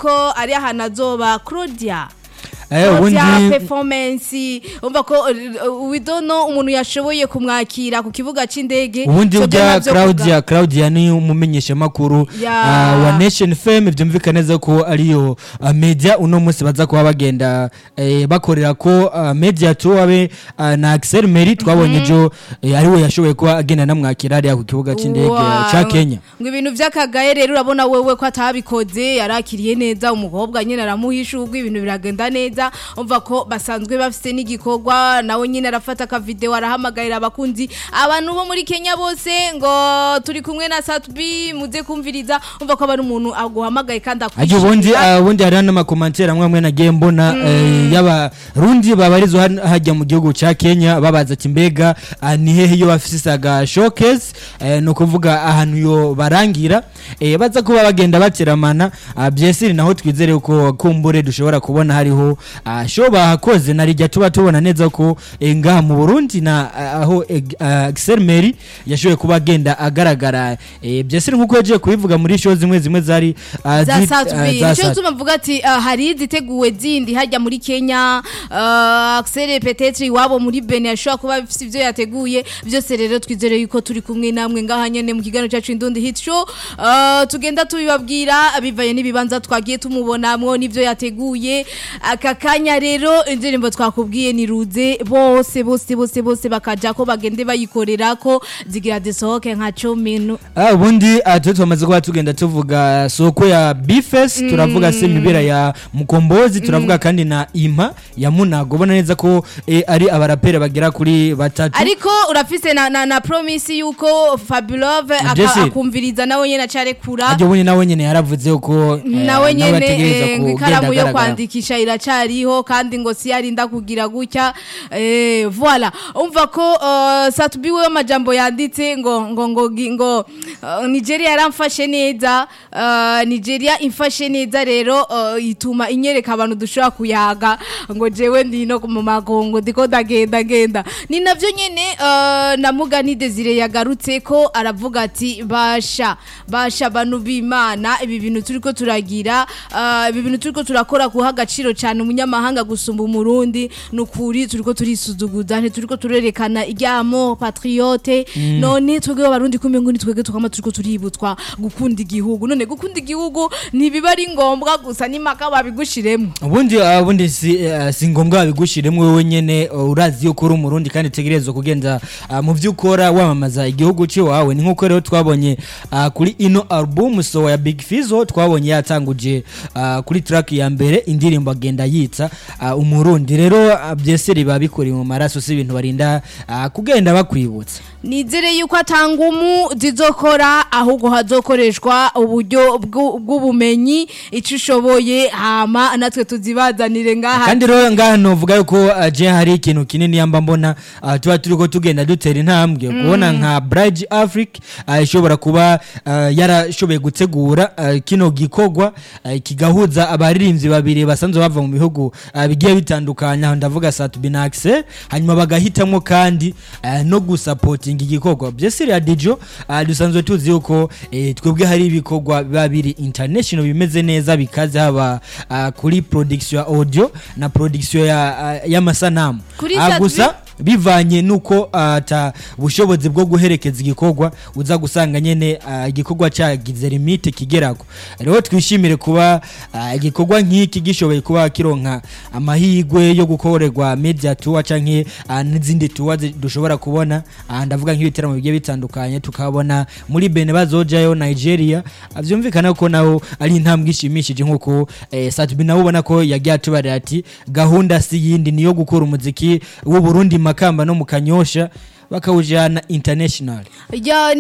ko ari ahantu azoba Claudia Eh, Claudia ubundi performance umva ko uh, we don't know umuntu yashoboye kumwakira ku kibuga c'indege ubundi So ujya navyo Claudia Claudia ni umumenyeshamakuru Ya. ah, wa Nation FM byumvikana neza ko ariyo ah, media uno munsi baza kuba bagenda eh, bakorera ko ah, media tour abe ah, na Axel Meri twabonye jo eh, ariwe yashoboye kuba agenda namwakira hariya ku kibuga c'indege Wow. ca Kenya ngo ibintu vy'akagaye rero urabona wewe ko atabikoze yarakiriye neza umukobwa nyine aramuhisha ubwo ibintu biragenda neza umva ko basanzwe bafite n'igikorwa nawe nyine arafata akavideo arahamagarira abakunzi abantu bo muri Kenya bose ngo turi kumwe na Satbi muze kumviriza umva ko ari umuntu aguhamagaye kandi Aje ubundi akwishimira ah, ubundi hari n'amakomantere amwe amwe nagiye mbona eh, y'abarundi babarizwa han- hajya mu gihugu ca Kenya babaza ati mbega ah, ni hehe iyo bafisaga showcase eh, ni ukuvuga ahantu yo barangira eh, baza kuba bagenda bateramana ah, byesiri naho twizere ko kumbure dushobora kubona hariho ah, show bahakoze narijya tuba tubona neza ko eh, ngaha mu Burundi na ah, aho eh, ah, Axel Meri yashoboye kuba agenda agaragara eh, byesiri nkuko yagiye kubivuga muri show zimwe zimwe zari ah, za zit- Satbi ah, za nico Sat- gituma mvuga ati ah, hari iziteguwe zindi hajya muri Kenya uh, Axel peut-être iwabo muri Benin ashobora kuba bifite ivyo yateguye byose rero twizere yuko turi kumwe namwe ngaha nyene mu kiganiro cyacu Indundi Hit Show uh, tugenda tubibabwira bivaye n'ibibanza twagiye tumubonamwo n'ivyo yateguye aka kanya rero indirimbo twakubwiye ni ruze bose bose bose bose bakaja ko bagende bayikorera ko zigira desohoke nka 10 minu Ah, ubundi ah, twe twamaze kuba tugenda tuvuga soko ya bifes turavuga se imibera ya mukombozi turavuga kandi na impa ya munago ubona neza ko eh, ari abaraperi bagera kuri batatu ariko urafise na, na, na promise yuko Fabulove aka- Jesse. akumviriza nawe nyene acarekura ajya ubundi nawe nyene yaravuze ko eh, nawe nyene ategereza eh, ngo kugenda ikaramu yo agaragara. kwandikisha iracariho kandi ngo si yarinda kugira gutya eh, voilà umva ko uh, Satubi we amajambo yanditse ngo ngo ngo gi- ngo uh, Nigeria yaramfashe neza uh, Nigeria imfashe neza rero uh, ituma inyereka abantu dushobora kuyaga ngo jewe ndino mu magongo ndiko ndagenda genda ni navyo nyene uh, na Mugani Desire yagarutse ko aravuga ati basha basha abantu b'Imana ibi bintu turiko turagira uh, ibi bintu turiko turakora kuha agaciro cyane umunyamahanga gusumba umurundi nukuri turiko turisuzuguza ntituriko turerekana iryamo patriote none twebwe abarundi kumwe ngo nitwege tukama turiko tuributswa gukunda igihugu none gukunda igihugu ntibiba ari ngombwa gusa nimaka babigushiremo ubundi ah, ubundi si, eh, si ngombwa babigushiremo wowe nyene uh, urazi yuko uri umurundi kandi utegerezwa kugenda ah, mu byo ukora wamamaza igihugu c'iwawe ni nkuko rero twabonye ah, kuri ino album so ya Big Fizzo twabonye yatanguje ah, kuri track ya mbere indirimbo agenda yitsa ah, umurundi rero ah, byese riba bikuri mu maraso si ibintu barinda ah, kugenda bakwibutsa nizere yuko atangumu zizokora ahubwo hazokoreshwa uburyo bw'u- bw'ubumenyi icyo ushoboye hama natwe tuzibazanire ngaha kandi rero ngaha novuga yuko uh, je hari ikintu kinini yamba mbona uh, tuba turiko tugenda dutera intambwe kubona nka Bridge Africa uh, ishobora kuba uh, yarashoboye gutegura uh, kino gikorwa uh, kigahuza abaririmbyi babiri basanzwe bava mu bihugu uh, bigiye bitandukanye aho ndavuga Satubi na Axel hanyuma bagahitamwo kandi uh, no gusapotinga igikorwa byesiri ya Dijo uh, dusanzwe tuzi yuko eh, twebwe hari ibikorwa biba biri international bimeze neza bikaze haba uh, kuri production ya audio na production ya uh, y'amasanamu Kuri Ah, Sat- gusa bivanye nuko ata bushobozi bwo guherekeza igikorwa uza gusanga nyene ah, igikorwa cyagize limite kigerako rero twishimire kuba ah, igikorwa nk'iki gishoboye kuba kironka amahigwe yo gukorerwa media tour canke ah, n'izindi tour zi- dushobora kubona ah, ndavuga nk'ibiteramo bigiye bitandukanye tukabona muri Benin bazojayo Nigeria Ah, vyumvikana ko naho ari intambwe ishimishije nkuko eh, Satubi nawe ubona ko yagiye atubarira ati gahunda si yindi niyo gukora umuziki w'u Burundi makamba no mu Kanyosha bakawujana international ya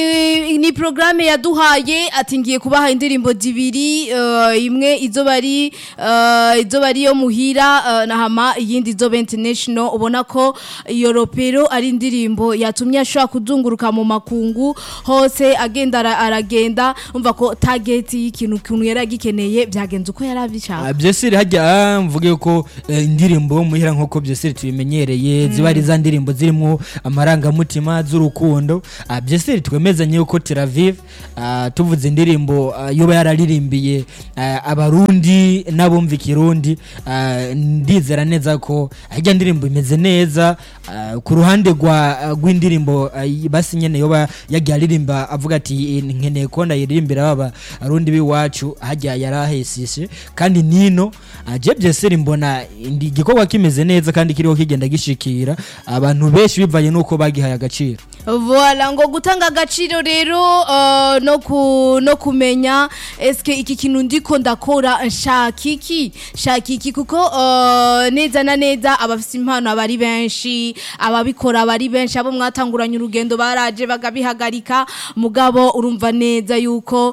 ni ni programme yaduhaye ati ngiye kubaha indirimbo zibiri uh, imwe izoba ari uh, izoba ari yo muhira uh, na hama iyindi izoba international ubona ko iyo ropero ari indirimbo yatumye ashobora kuzunguruka mu makungu hose agenda ara- aragenda umva ko target y'ikintu kintu yari agikeneye byagenze uko yari abishaka Ah, byesiri hajya ah, mvuge ko eh, indirimbo muhira nkuko byesiri tubimenyereye ziba ari za ndirimbo zirimo ama amarangamutima z'urukundo Ah, byese twemezanye yuko Tel Aviv ah, tuvuze indirimbo ah, yoba yararirimbiye ah, abarundi n'abumva ikirundi ah, ndizera neza ko ajya ndirimbo imeze neza ah, ku ruhande rwa ah, rw'indirimbo ah, basi nyene yoba yagiye aririmba avuga ati "Eh, nkeneye ko ndayiririmbira baba arundi b'iwacu hajya yarahesishe kandi nino ah, je byese mbona indi- igikorwa kimeze neza kandi kiriho kigenda gishikira abantu benshi bivanye n'uko bagihaye agaciro Voilà ngo gutanga agaciro rero uh, no ku no kumenya eske iki kintu ndiko ndakora nshaka iki nshaka iki kuko uh, neza na neza abafite impano abari benshi ababikora abari benshi abo mwatanguranye urugendo baraje bagabihagarika mugabo urumva neza yuko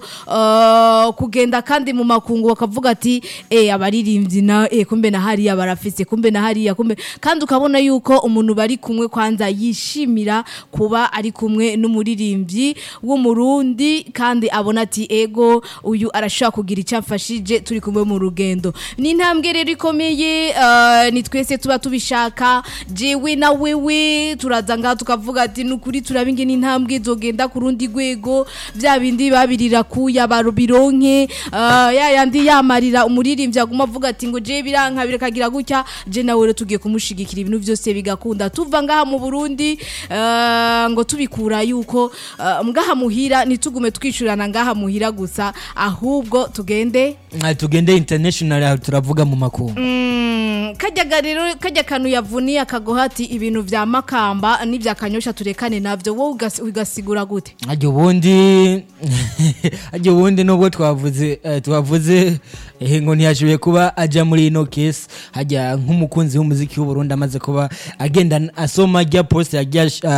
uh, kugenda kandi mu makungu bakavuga ati eh abaririmbyi na eh kumbe na hariya barafise kumbe na hariya kumbe kandi ukabona yuko umuntu bari kumwe kwanza yishimira kuba ari kumwe n'umuririmbyi w'umurundi kandi abona ati ego uyu arashobora kugira icyo amfashije turi kumwe mu rugendo ni intambwe rero ikomeye uh, ni twese tuba tubishaka jewe na wewe turaza ngaha tukavuga ati nukuri turaba ingene intambwe zogenda ku rundi rwego bya bindi babirira kuya barubironke uh, ya yandi yamarira umuririmbyi aguma avuga ati ngo je biranka birakagira gutya je nawe rero tugiye kumushigikira ibintu byose bigakunda tuva ngaha mu Burundi uh, ngo tubikura yuko uh, ngaha muhira nitugume twishurana ngaha muhira gusa ahubwo tugende Ah, tugende international aho turavuga mu makungu Mm, kajyaga rero kajya kantu yavuniye akagoha ati ibintu vya makamba n'ivya kanyosha turekane navyo wowe ugas- ugasigura gute ajya ubundi ajya ubundi nubwo twavuze eh, twavuze eh, ngo ntiyashoboye kuba ajya muri ino kesi hajya nk'umukunzi w'umuziki w'uburundi amaze kuba agenda asoma ajya poste yagiye ash-